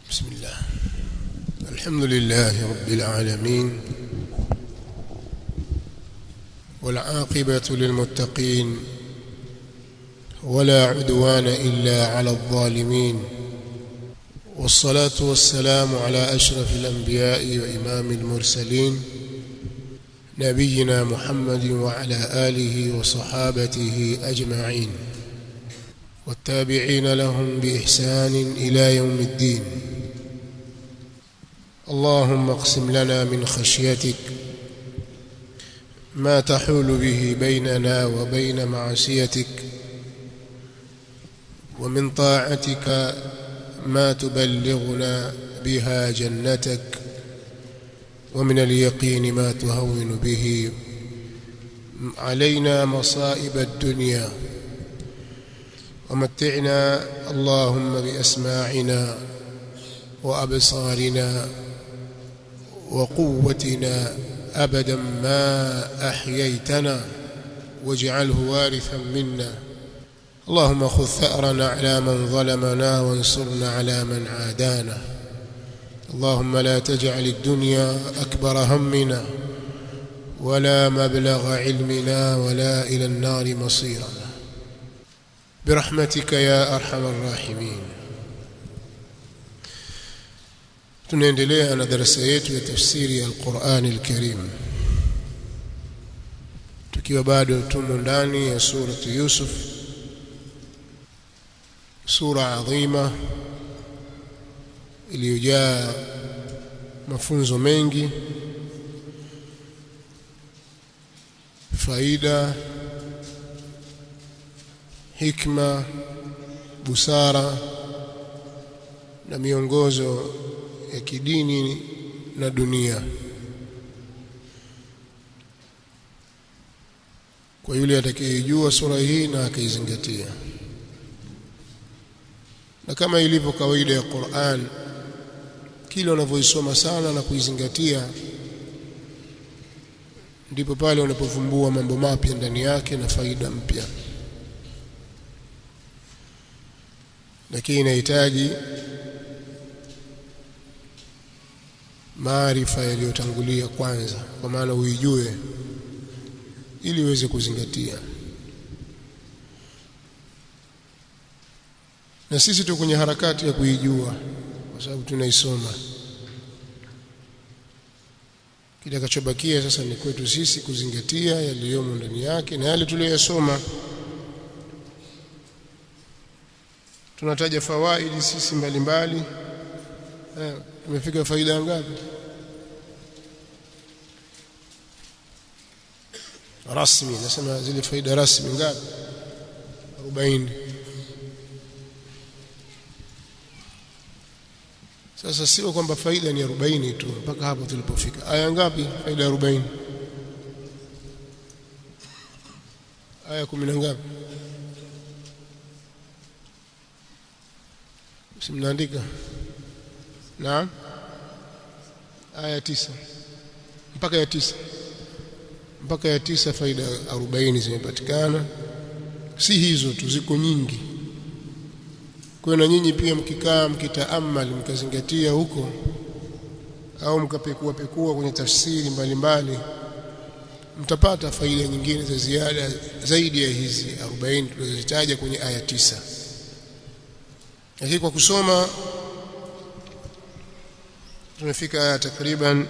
بسم الله الحمد لله رب العالمين والعاقبة للمتقين ولا عدوان إلا على الظالمين والصلاة والسلام على أشرف الأنبياء وإمام المرسلين نبينا محمد وعلى آله وصحابته أجمعين والتابعين لهم بإحسان إلى يوم الدين اللهم اقسم لنا من خشيتك ما تحول به بيننا وبين معصيتك ومن طاعتك ما تبلغنا بها جنتك ومن اليقين ما تهون به علينا مصائب الدنيا ومتعنا اللهم بأسماعنا وأبصارنا وقوتنا أبدا ما أحييتنا واجعله وارثا منا اللهم خذ ثأرنا على من ظلمنا وانصرنا على من عادانا اللهم لا تجعل الدنيا أكبر همنا ولا مبلغ علمنا ولا إلى النار مصيرنا برحمتك يا أرحم الراحمين tunaendelea na darasa yetu ya tafsiri ya Qur'an al-Karim tukiwa bado tumo ndani ya surati Yusuf sura adhima iliyojaa mafunzo mengi faida hikma busara na miongozo ya kidini na dunia kwa yule atakayejua sura hii na akaizingatia na kama ilivyo kawaida ya Qur'an kile unavyoisoma sana na kuizingatia ndipo pale unapovumbua mambo mapya ndani yake na faida mpya lakini inahitaji maarifa yaliyotangulia kwanza kwa maana uijue ili uweze kuzingatia na sisi tu kwenye harakati ya kuijua kwa sababu tunaisoma kitakachobakia sasa ni kwetu sisi kuzingatia yaliyomo ndani yake na yale tuliyosoma tunataja fawaidi sisi mbalimbali eh, tumefika faida ngapi rasmi nasema zile faida rasmi ngapi 40 sasa sio kwamba faida ni 40 tu mpaka hapo tulipofika aya ngapi faida 40 aya 10 na ngapi simnaandika naam aya tisa mpaka ya tisa mpaka ya tisa faida 40 zimepatikana si hizo tu ziko nyingi kwa na nyinyi pia mkikaa mkitaamali mkazingatia huko au mkapekua pekua kwenye tafsiri mbalimbali mtapata faida nyingine za ziada zaidi ya hizi 40 tulizozitaja kwenye aya tisa lakini kwa kusoma tumefika aya takriban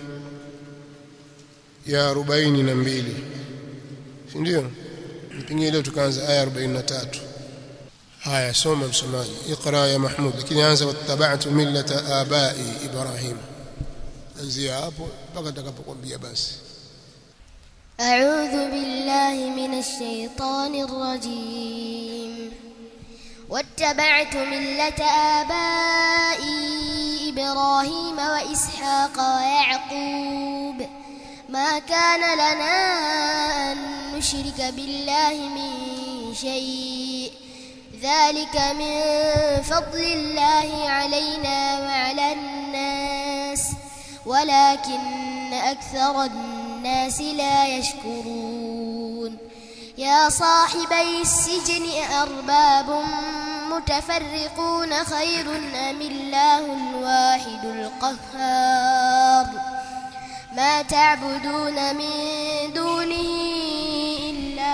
ya 42 si ndio pengine leo tukaanza aya 43 haya soma msomaji iqra ya mahmud lakini anza wattaba'tu millata abai ibrahim anzia hapo mpaka nitakapokuambia basi أعوذ بالله من الشيطان الرجيم واتبعت ملة آبائي إبراهيم وإسحاق ويعقوب ما كان لنا أن نشرك بالله من شيء ذلك من فضل الله علينا وعلى الناس ولكن أكثر الناس لا يشكرون يا صاحبي السجن أرباب متفرقون خير أم الله القهار ما تعبدون من دونه إلا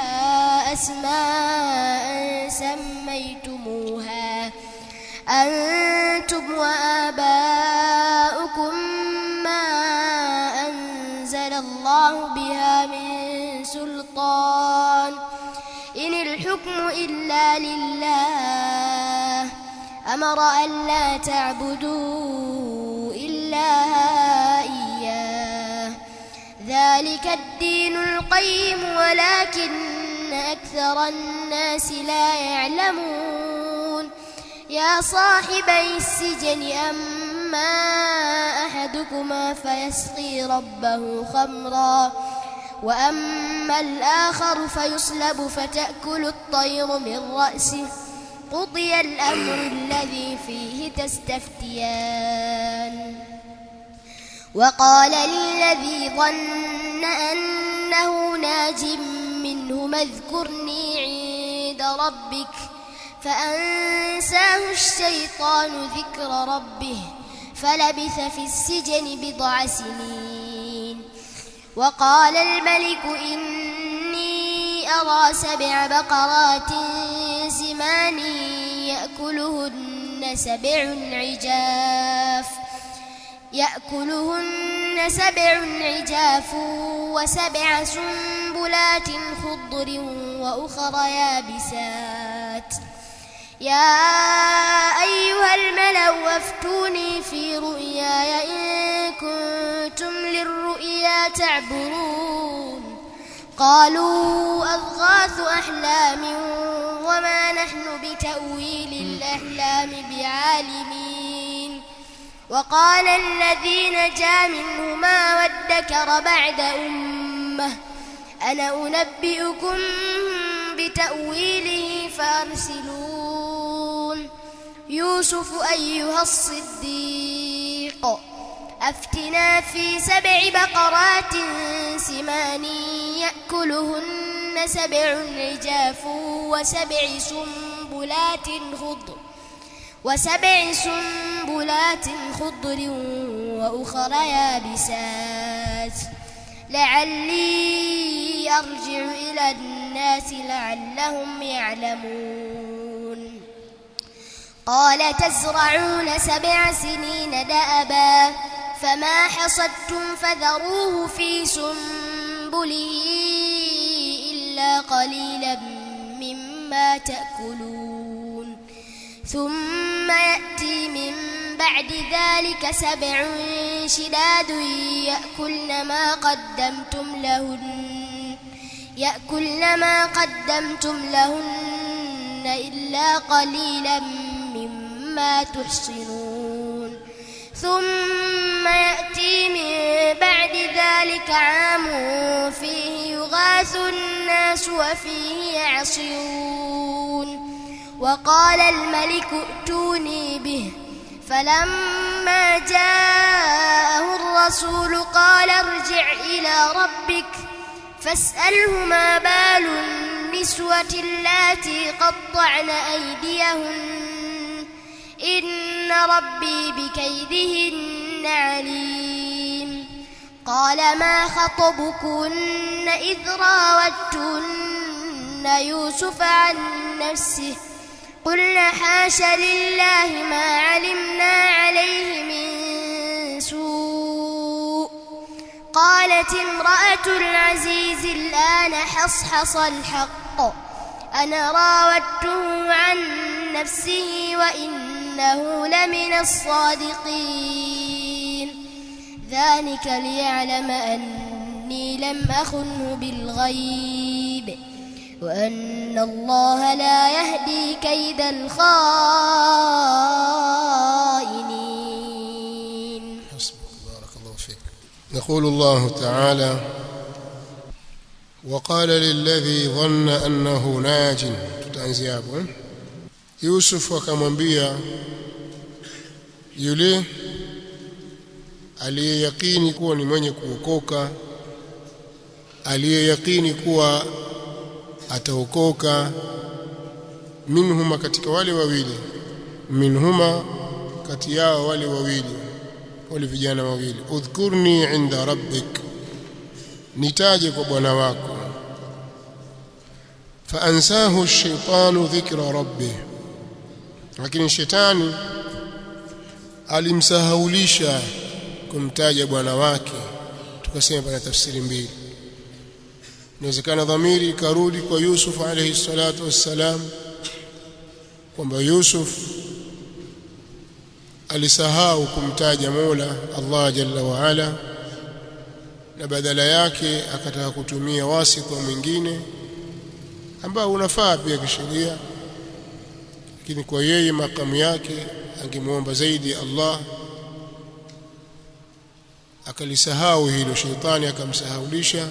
أسماء سميتموها أنتم وآباؤكم ما أنزل الله بها من سلطان إن الحكم إلا لله أمر أن لا تعبدوا إلا إياه ذلك الدين القيم ولكن أكثر الناس لا يعلمون يا صاحبي السجن أما أحدكما فيسقي ربه خمرا وأما الآخر فيصلب فتأكل الطير من رأسه قضي الأمر الذي فيه تستفتيان وقال للذي ظن أنه ناج منه اذكرني عند ربك فأنساه الشيطان ذكر ربه فلبث في السجن بضع سنين وقال الملك إني أرى سبع بقرات سمان يأكلهن سبع عجاف يأكلهن سبع عجاف وسبع سنبلات خضر وأخر يابسات يا أيها الملأ افتوني في رؤياي إن كنتم للرؤيا تعبرون قالوا أضغاث أحلام وما نحن بتأويل الأحلام بعالمين وقال الذي نجا منهما وادكر بعد أمة أنا أنبئكم بتأويله فأرسلون يوسف أيها الصديق أفتنا في سبع بقرات سمان يأكلهن سبع عجاف وسبع سنبلات خضر وسبع سنبلات خضر وأخر يابسات لعلي أرجع إلى الناس لعلهم يعلمون قال تزرعون سبع سنين دأبا فما حصدتم فذروه في سنبله إلا قليلا مما تأكلون ثم يأتي من بعد ذلك سبع شداد يأكلن ما قدمتم لهن يأكلن ما قدمتم لهن إلا قليلا مما تحصنون ثم يأتي من بعد ذلك عام فيه يغاث الناس وفيه يعصرون وقال الملك ائتوني به فلما جاءه الرسول قال ارجع إلى ربك فاسأله ما بال النسوة اللاتي قطعن أيديهن إن ربي بكيدهن عليم قال ما خطبكن إذ راوتن يوسف عن نفسه قلنا حاش لله ما علمنا عليه من سوء قالت امرأة العزيز الآن حصحص الحق أنا راودته عن نفسه وإنه لمن الصادقين ذلك ليعلم أني لم أخنه بالغيب وأن الله لا يهدي كيد الخائنين حسبك بارك الله فيك يقول الله تعالى وقال للذي ظن أنه ناج tutaanzia hapo eh? Yusuf akamwambia yule aliyeyakini kuwa ni mwenye kuokoka aliyeyakini kuwa ataokoka minhuma katika wale wawili minhuma kati yao wale wawili wale vijana wawili udhkurni inda rabbik nitaje kwa bwana wako faansahu ash-shaytanu dhikra rabbih lakini shetani alimsahaulisha kumtaja bwana wake tukasema pana tafsiri mbili inawezekana dhamiri ikarudi kwa Yusuf alayhi salatu wassalam kwamba Yusuf alisahau kumtaja Mola Allah jalla wa ala na badala yake akataka kutumia wasita mwingine ambao unafaa pia kisheria lakini kwa yeye makamu yake angemwomba zaidi Allah akalisahau hilo sheitani akamsahaulisha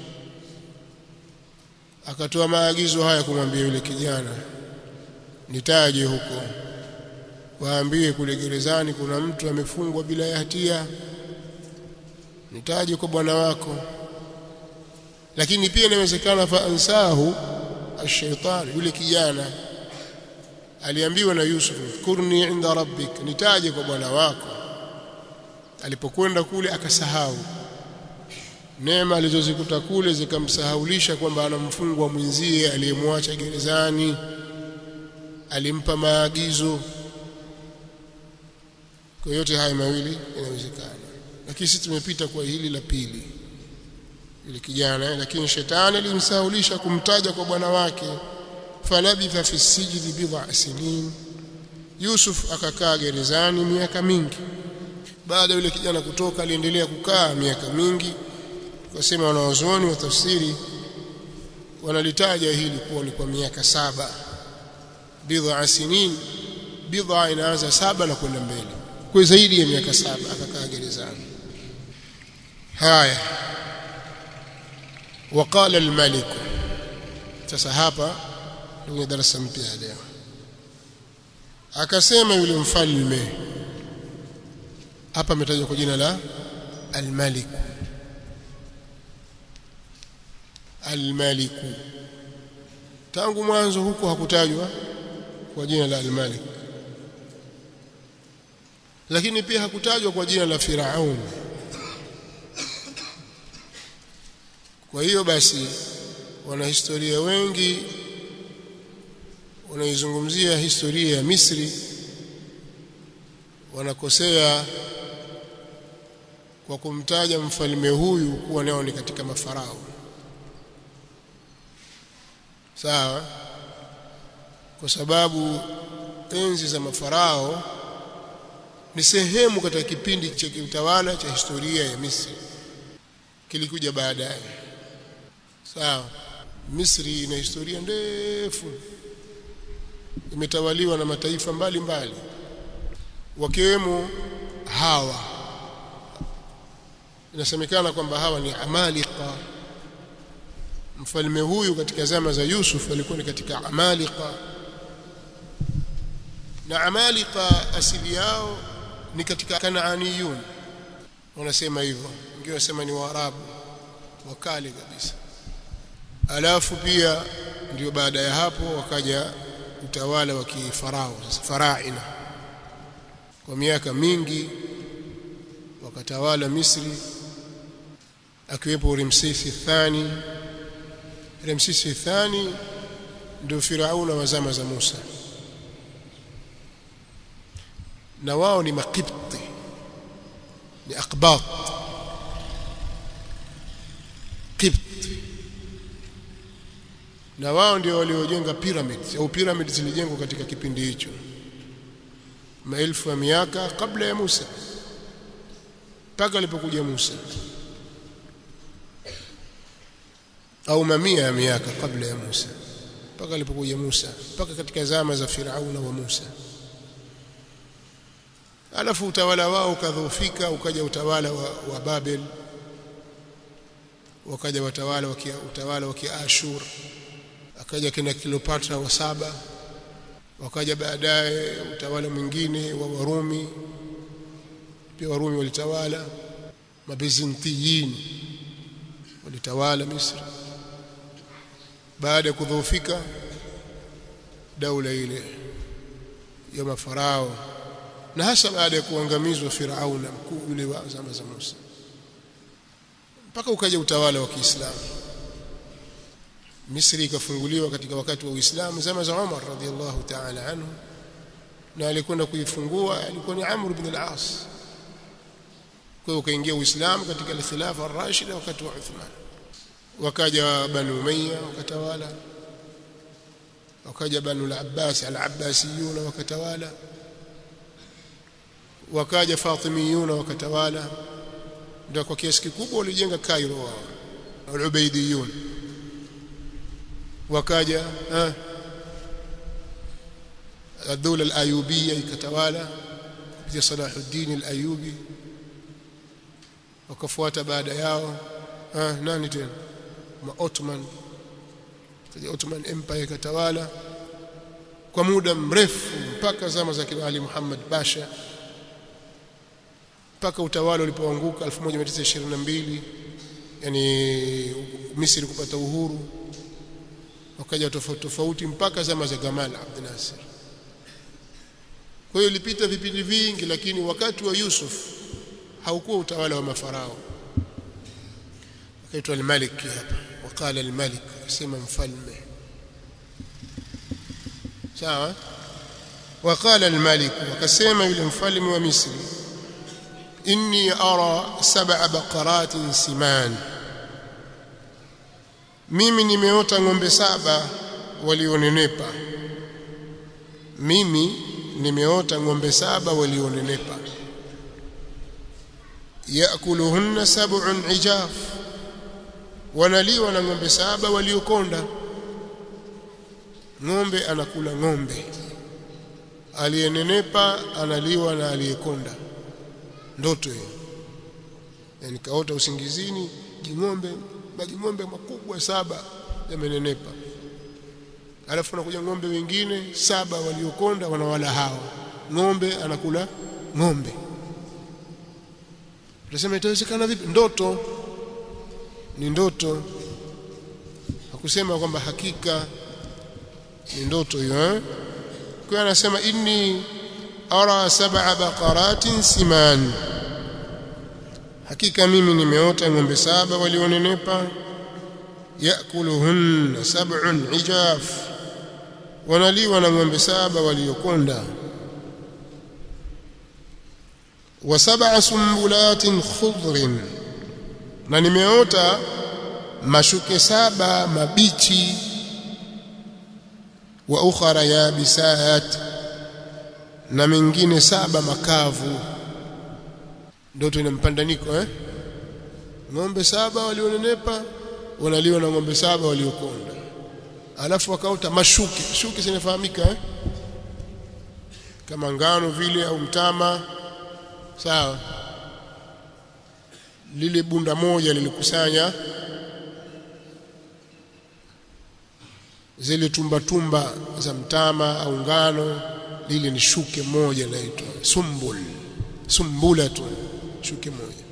akatoa maagizo haya kumwambia yule kijana nitaje huko waambie kule gerezani kuna mtu amefungwa bila ya hatia nitaje kwa bwana wako lakini pia inawezekana fa ansahu ash-shaytan yule kijana aliambiwa na Yusuf kurni inda rabbik nitaje kwa bwana wako alipokwenda kule akasahau neema alizozikuta kule zikamsahaulisha kwamba anamfungwa mwenzie aliyemwacha gerezani alimpa maagizo kwa yote haya mawili inawezekana lakini sisi tumepita kwa hili la pili yule kijana lakini shetani alimsahaulisha kumtaja kwa bwana wake falabitha fi sijdi bid'a sinin Yusuf akakaa gerezani miaka mingi baada yule kijana kutoka aliendelea kukaa miaka mingi tukasema wanawazuoni wa tafsiri wanalitaja hili kuwa ni kwa miaka saba bid'a sinin bid'a inaanza saba na kwenda mbele kwa zaidi ya miaka saba akakaa gerezani haya وقال الملك sasa hapa ndio darasa mpya leo akasema yule mfalme hapa ametajwa kwa jina la al-malik al-malik tangu mwanzo huko hakutajwa kwa jina la al-malik lakini pia hakutajwa kwa jina la Firaun kwa hiyo basi wanahistoria wengi wanaizungumzia historia ya Misri wanakosea kwa kumtaja mfalme huyu kuwa nao ni katika mafarao sawa kwa sababu enzi za mafarao ni sehemu katika kipindi cha kiutawala cha historia ya Misri kilikuja baadaye sawa Misri ina historia ndefu imetawaliwa na mataifa mbalimbali wakiwemo hawa inasemekana kwamba hawa ni amalika mfalme huyu katika zama za Yusuf alikuwa ni katika amalika na amalika asili yao ni katika kanaaniyun wanasema hivyo wengine wanasema ni waarabu wakale kabisa alafu pia ndio baada ya hapo wakaja utawala wa kifarao sasa faraina kwa miaka mingi wakatawala Misri akiwepo Ramsesi thani Ramsesi thani ndio Firauna wa zama za Musa na wao ni makibti ni akbat kibti na wao ndio waliojenga pyramids au pyramids zilijengwa katika kipindi hicho maelfu ya miaka kabla ya Musa mpaka alipokuja Musa au mamia ya miaka kabla ya Musa mpaka alipokuja Musa mpaka katika zama za Firauna wa Musa alafu utawala wao ukadhoofika ukaja utawala wa, wa Babel wakaja watawala wa utawala wa Kiashur akaja kina Cleopatra wa saba wakaja baadaye utawala mwingine wa Warumi pia Warumi walitawala mabizantiyin walitawala Misri baada ya kudhoofika daula ile ya mafarao na hasa baada ya kuangamizwa Firauna mkuu yule wa zama za Musa mpaka ukaja utawala wa Kiislamu Misri ikafunguliwa katika wakati wa Uislamu zama za Umar radhiallahu ta'ala anhu na alikwenda kuifungua alikuwa ni Amr ibn al-As kwa hiyo ukaingia Uislamu katika al-khilafa ar-rashida wakati wa Uthman wakaja Banu Umayya wakatawala wakaja Banu al-Abbas al-Abbasiyuna wakatawala wakaja Fatimiyuna wakatawala ndio kwa kiasi kikubwa walijenga Cairo wao al-Ubaydiyun wakaja eh الدولة الأيوبية ikatawala kupitia Salahuddin al-Ayubi wakafuata baada yao ah nani tena ma Ottoman kaja Ottoman Empire ikatawala kwa muda mrefu mpaka zama za kina Ali Muhammad Basha mpaka utawala ulipoanguka 1922 yani Misri kupata uhuru wakaja tofauti tofauti mpaka zama za Gamal Abdel Nasser kwa hiyo ilipita vipindi vingi lakini wakati wa Yusuf haukuwa utawala wa mafarao akaitwa al-Malik hapa wakala al-Malik akasema mfalme sawa wakala al-Malik wakasema yule mfalme wa Misri inni ara sab'a baqaratin siman mimi nimeota ng'ombe saba walionenepa mimi nimeota ng'ombe saba walionenepa yakuluhunna sab'un ijaf wanaliwa na ng'ombe saba waliokonda ng'ombe anakula ng'ombe aliyenenepa analiwa na aliyekonda ndoto hiyo yani kaota usingizini jing'ombe majing'ombe makubwa saba yamenenepa alafu anakuja ng'ombe wengine saba waliokonda wanawala hawa ng'ombe anakula ng'ombe utasema itawezekana vipi ndoto ni ndoto hakusema kwamba hakika ni ndoto hiyo eh kwa anasema inni ara sab'a baqaratin siman hakika mimi nimeota ng'ombe saba walionenepa yakuluhunna sab'un ijaf wanaliwa na ng'ombe saba waliokonda wa sab'a sumbulatin khudrin na nimeota mashuke saba mabichi wa ukhara yabisat na mengine saba makavu ndoto ina mpandaniko eh ng'ombe saba walionenepa wanaliwa na ng'ombe saba waliokonda alafu wakaota mashuke shuke zinafahamika eh? kama ngano vile au mtama sawa lile bunda moja lilikusanya zile tumba tumba za mtama au ngano lile ni shuke moja laitwa sumbul sumbula tu shuke moja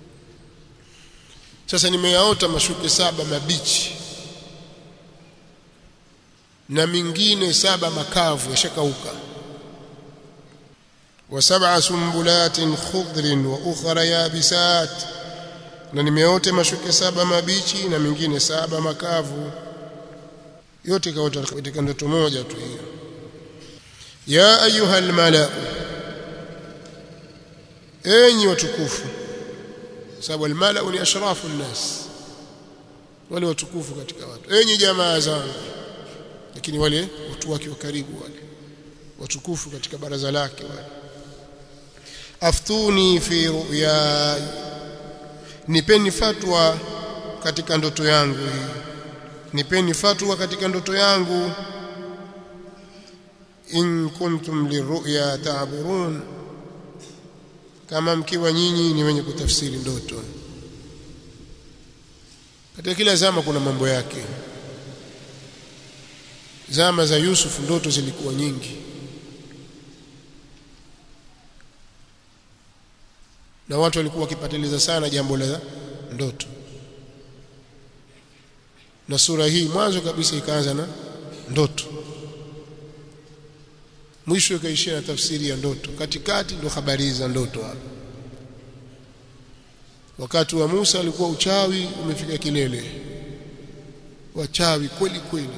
sasa nimeyaota mashuke saba mabichi na mingine saba makavu yashakauka wa sab'a sumbulatin khudrin wa ukhra yabisat na nimeota mashuke saba mabichi na mingine saba makavu yote kaota katika ndoto moja tu hiyo ya ayuha almala enyi watukufu sababu almala ni ashrafu nnas wale watukufu katika watu enyi jamaa zangu lakini wale watu wake wa karibu wale watukufu katika baraza lake wale aftuni fi ru'ya nipeni fatwa katika ndoto yangu hii nipeni fatwa katika ndoto yangu in kuntum liru'ya ta'burun kama mkiwa nyinyi ni wenye kutafsiri ndoto katika kila zama kuna mambo yake zama za Yusuf ndoto zilikuwa nyingi na watu walikuwa wakipatiliza sana jambo la ndoto na sura hii mwanzo kabisa ikaanza na ndoto mwisho ikaishia na tafsiri ya ndoto katikati ndo habari za ndoto hapo wakati wa Musa alikuwa uchawi umefika kilele wachawi kweli kweli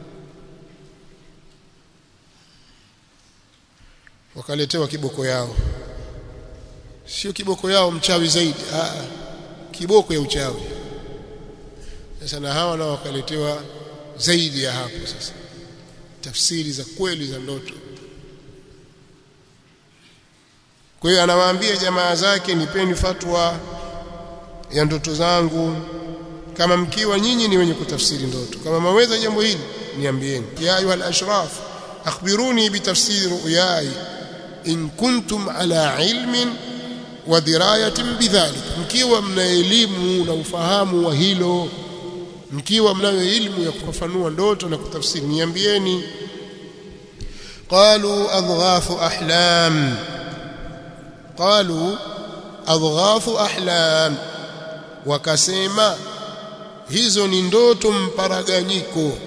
wakaletewa kiboko yao sio kiboko yao mchawi zaidi ah kiboko ya uchawi sasa na hawa nao wakaletewa zaidi ya hapo sasa tafsiri za kweli za ndoto kwa hiyo anawaambia jamaa zake nipeni fatwa ya ndoto zangu kama mkiwa nyinyi ni wenye kutafsiri ndoto kama maweza jambo hili niambieni ya ayuha al-ashraf akhbiruni bitafsiri ru'yai in kuntum ala ilmin wa dirayatin bidhalik mkiwa mna elimu na ufahamu wa hilo mkiwa mnayo elimu ya kufafanua ndoto na kutafsiri niambieni qalu adghafu ahlam qalu adghafu ahlam wakasema hizo ni ndoto mparaganyiko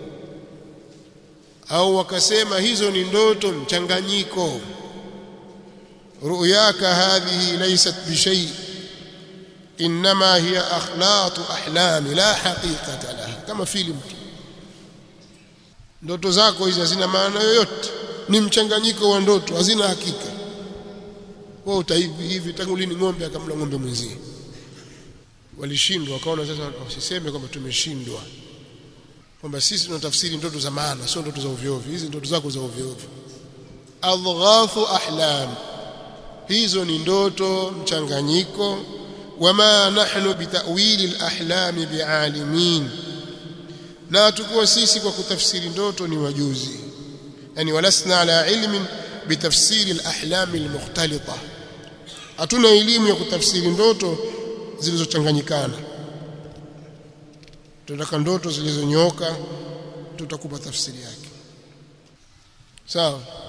au wakasema hizo ni ndoto mchanganyiko ru'yaka hadhihi laysat bishay inma hiya akhlatu ahlam la haqiqata laha kama filamu ndoto zako hizi hazina maana yoyote ni mchanganyiko wa ndoto hazina hakika wewe utaivi hivi tangu lini ng'ombe akamla ng'ombe mwenzie walishindwa wakaona sasa wasiseme kwamba tumeshindwa kwamba sisi tunatafsiri ndoto za maana sio ndoto za ovyo ovyo hizi ndoto zako za ovyo ovyo adghafu ahlam hizo ni ndoto mchanganyiko wama nahnu bitawili alahlam bialimin na tukuwa sisi kwa kutafsiri ndoto ni wajuzi yani walasna ala ilmin bitafsiri alahlam almukhtalita hatuna elimu ya kutafsiri ndoto zilizochanganyikana tunataka ndoto zilizonyoka tutakupa tafsiri yake sawa